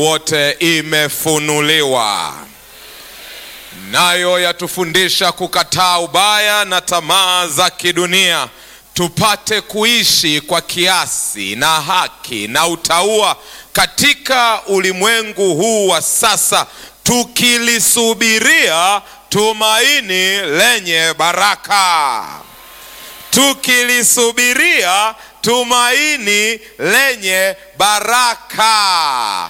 wote imefunuliwa, nayo yatufundisha kukataa ubaya na tamaa za kidunia, tupate kuishi kwa kiasi na haki na utauwa katika ulimwengu huu wa sasa, tukilisubiria tumaini lenye baraka, tukilisubiria tumaini lenye baraka,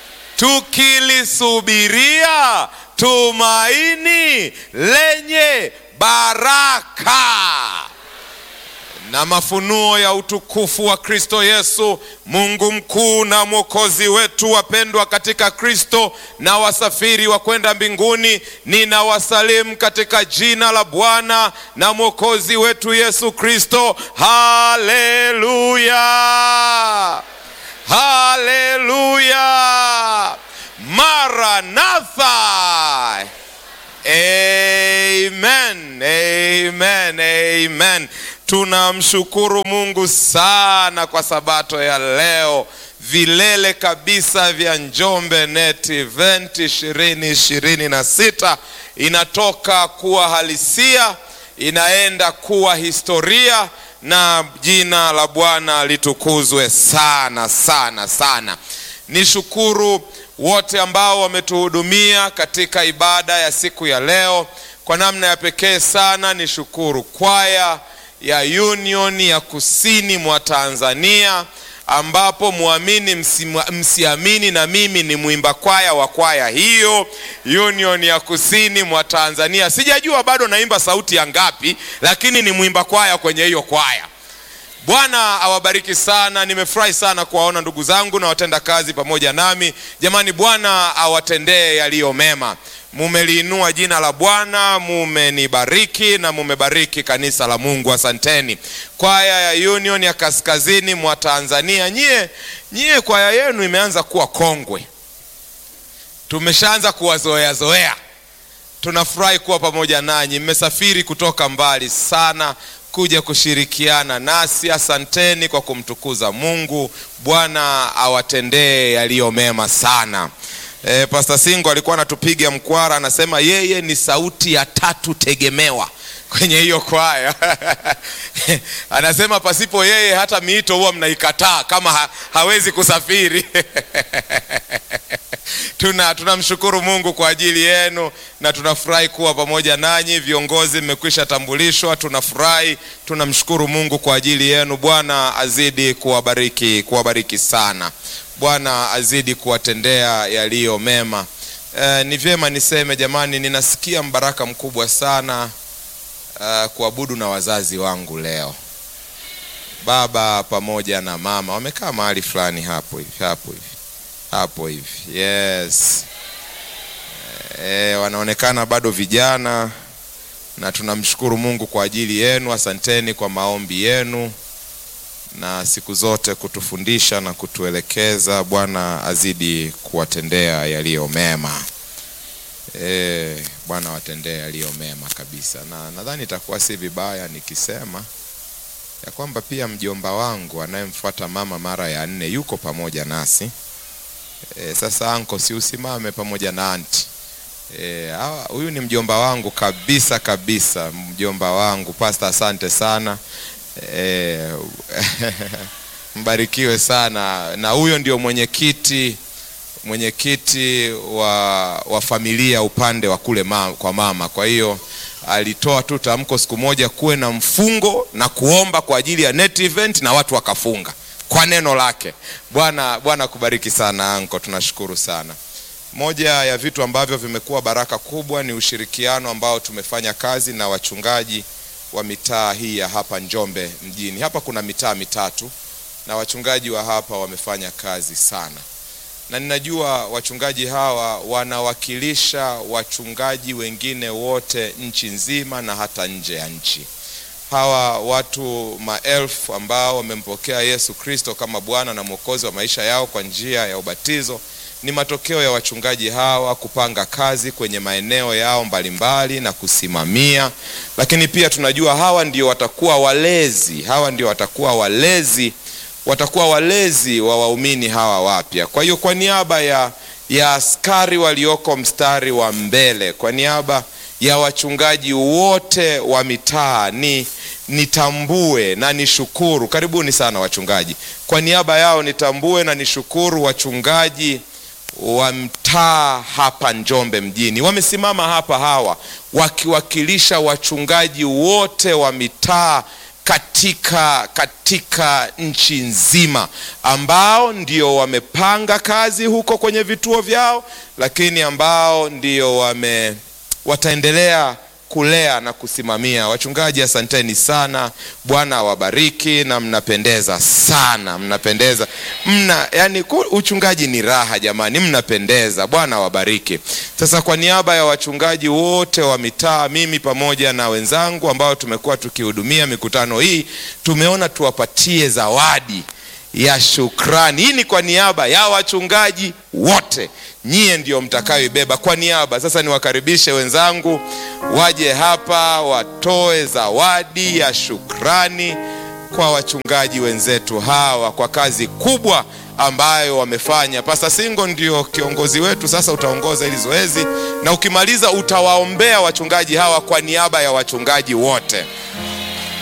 tukilisubiria tumaini lenye baraka na mafunuo ya utukufu wa Kristo Yesu, Mungu mkuu na mwokozi wetu. Wapendwa katika Kristo na wasafiri wa kwenda mbinguni, ninawasalimu katika jina la Bwana na mwokozi wetu Yesu Kristo. Haleluya, haleluya, Maranatha. Amen, amen, amen. Tunamshukuru Mungu sana kwa sabato ya leo, vilele kabisa vya Njombe Net Event ishirini ishirini na sita inatoka kuwa halisia, inaenda kuwa historia, na jina la Bwana litukuzwe sana sana sana. Nishukuru wote ambao wametuhudumia katika ibada ya siku ya leo. Kwa namna ya pekee sana nishukuru kwaya ya Union ya kusini mwa Tanzania, ambapo muamini msiamini, na mimi ni mwimba kwaya wa kwaya hiyo Union ya kusini mwa Tanzania. Sijajua bado naimba sauti ya ngapi, lakini ni mwimba kwaya kwenye hiyo kwaya. Bwana awabariki sana. Nimefurahi sana kuwaona ndugu zangu na watenda kazi pamoja nami. Jamani, Bwana awatendee yaliyo mema. Mumeliinua jina la Bwana, mumenibariki na mumebariki kanisa la Mungu. Asanteni kwaya ya Union ya kaskazini mwa Tanzania. Nyie nyie, kwaya yenu imeanza kuwa kongwe, tumeshaanza kuwazoea zoea. Tunafurahi kuwa pamoja nanyi. Mmesafiri kutoka mbali sana kuja kushirikiana nasi. Asanteni kwa kumtukuza Mungu. Bwana awatendee yaliyo mema sana. E, Pastor Singo alikuwa anatupiga mkwara, anasema yeye ni sauti ya tatu tegemewa kwenye hiyo kwaya anasema pasipo yeye hata miito huwa mnaikataa kama ha, hawezi kusafiri tuna tunamshukuru Mungu kwa ajili yenu na tunafurahi kuwa pamoja nanyi. Viongozi mmekwisha tambulishwa, tunafurahi, tunamshukuru Mungu kwa ajili yenu. Bwana azidi kuwabariki, kuwabariki sana. Bwana azidi kuwatendea yaliyo mema. E, ni vyema niseme jamani, ninasikia mbaraka mkubwa sana uh, kuabudu na wazazi wangu leo, baba pamoja na mama wamekaa mahali fulani hapo hivi hapo hivi hapo hivi yes. E, wanaonekana bado vijana na tunamshukuru Mungu kwa ajili yenu. Asanteni kwa maombi yenu na siku zote kutufundisha na kutuelekeza. Bwana azidi kuwatendea yaliyo mema. E, Bwana watendee yaliyo mema kabisa, na nadhani itakuwa si vibaya nikisema ya kwamba pia mjomba wangu anayemfuata mama mara ya nne yuko pamoja nasi. E, sasa anko, si usimame pamoja na anti huyu. E, ni mjomba wangu kabisa kabisa, mjomba wangu Pastor, asante sana e, mbarikiwe sana. Na huyo ndio mwenyekiti mwenyekiti wa, wa familia upande wa kule ma, kwa mama. Kwa hiyo alitoa tu tamko siku moja kuwe na mfungo na kuomba kwa ajili ya net event na watu wakafunga kwa neno lake. Bwana Bwana kubariki sana anko, tunashukuru sana. Moja ya vitu ambavyo vimekuwa baraka kubwa ni ushirikiano ambao tumefanya kazi na wachungaji wa mitaa hii ya hapa Njombe mjini. Hapa kuna mitaa mitatu na wachungaji wa hapa wamefanya kazi sana, na ninajua wachungaji hawa wanawakilisha wachungaji wengine wote nchi nzima na hata nje ya nchi hawa watu maelfu ambao wamempokea Yesu Kristo kama Bwana na Mwokozi wa maisha yao kwa njia ya ubatizo ni matokeo ya wachungaji hawa kupanga kazi kwenye maeneo yao mbalimbali na kusimamia. Lakini pia tunajua hawa ndio watakuwa walezi, hawa ndio watakuwa walezi, watakuwa walezi wa waumini hawa wapya. Kwa hiyo kwa niaba ya ya askari walioko mstari wa mbele, kwa niaba ya wachungaji wote wa mitaa ni nitambue na nishukuru. Karibuni sana wachungaji. Kwa niaba yao nitambue na nishukuru wachungaji wa mtaa hapa Njombe mjini. Wamesimama hapa hawa wakiwakilisha wachungaji wote wa mitaa katika katika nchi nzima ambao ndio wamepanga kazi huko kwenye vituo vyao, lakini ambao ndio wame wataendelea kulea na kusimamia. Wachungaji, asanteni sana. Bwana awabariki na mnapendeza sana, mnapendeza mna, yani uchungaji ni raha jamani, mnapendeza. Bwana awabariki. Sasa kwa niaba ya wachungaji wote wa mitaa, mimi pamoja na wenzangu ambao tumekuwa tukihudumia mikutano hii, tumeona tuwapatie zawadi ya shukrani. Hii ni kwa niaba ya wachungaji wote, nyie ndio mtakayoibeba kwa niaba. Sasa niwakaribishe wenzangu waje hapa watoe zawadi ya shukrani kwa wachungaji wenzetu hawa kwa kazi kubwa ambayo wamefanya. Pasta Singo ndio kiongozi wetu, sasa utaongoza hili zoezi na ukimaliza utawaombea wachungaji hawa kwa niaba ya wachungaji wote.